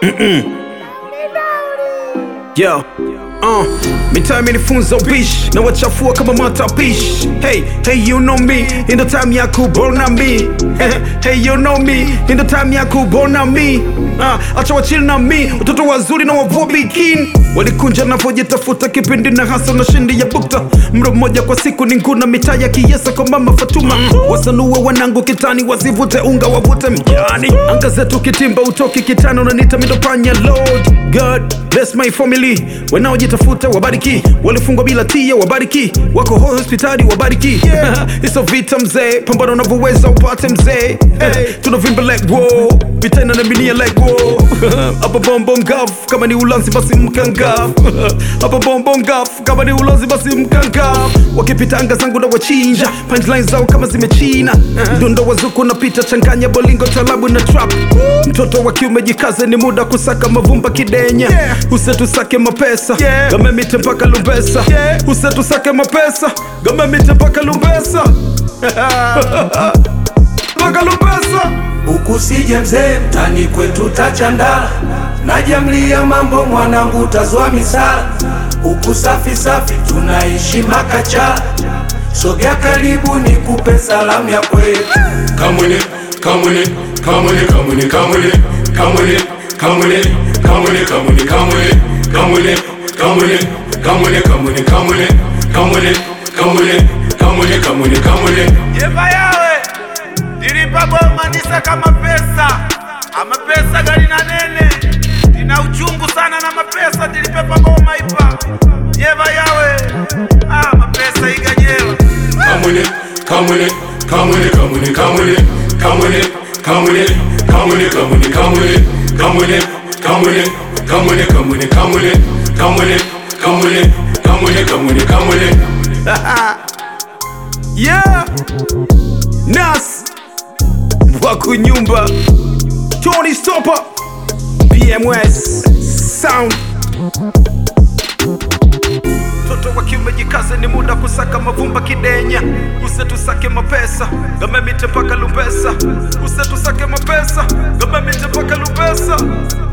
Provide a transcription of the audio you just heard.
Yo, uh, mitaa imenifunza ubishi na wachafua kama matapishi. Hey, hey, you know me, in the time ya kubona me. hey, you know me, in the time ya kubona me. Uh, acha wachili na mi, watoto wazuri na wavua bikini walikunja navyojitafuta kipindi na hasa na shindi ya bukta mro mmoja kwa siku ni nguna mitaa ya kiesa kwa mama Fatuma wasanue wanangu kitani wasivute unga wavute mjani anga zetu kitimba utoki kitani unanita midopanya lord god bless my family wanaojitafuta wabariki walifungwa bila tia wabariki wako hospitali wabariki hizo vita mzee pambana unavyoweza upate mzee hey, tunavimba like wo vita inanaminia like wo hapa bombo ngaf kama ni ulanzi basi mkangaf hapa bombo ngaf kama ni ulanzi basi mkangaf wakipita anga zangu na wachinja punchline zao kama zimechina mdundo wa zuku napita changanya bolingo talabu na trap mtoto wa kiume jikaze ni muda kusaka mavumba kidenya usetusake mapesa gamemite mpaka lumbesa usetusake mapesa gamemite mpaka lumbesa mpaka lumbesa Ukusije mzee, mtani kwetu tachandala, najamlia mambo mwanangu, tazwa misala huku safi safi, tunaishi makachala. Sogea karibu nikupe salamu ya kwetu. Kamwene, kamwene, kamwene, kamwene, kamwene, kamwene, kamwene, kamwene, kamwene, kamwene, kamwene, kamwene, kamwene, kamwene, kamwene, kamwene, kamwene, kamwene, kamwene, kamwene. Yeva yawe dilipa boma nisa kama pesa ama pesa gari na nene ina uchungu sana na mapesa dilipepa boma ipa Yeva yawe ah mapesa iganyela Kamwene, kamwene, kamwene, kamwene, kamwene, kamwene, kamwene, kamwene, kamwene, kamwene, kamwene, kamwene, kamwene, kamwene, kamwene, kamwene, kamwene, kamwene, kamwene, kamwene. yeah nas wakunyumba tony stopa pms sound mtoto wa kiume jikaze ni muda kusaka mavumba kidenya usetusake mapesa gamemite mpaka lumbesa usetusake mapesa gamemite mpaka lumbesa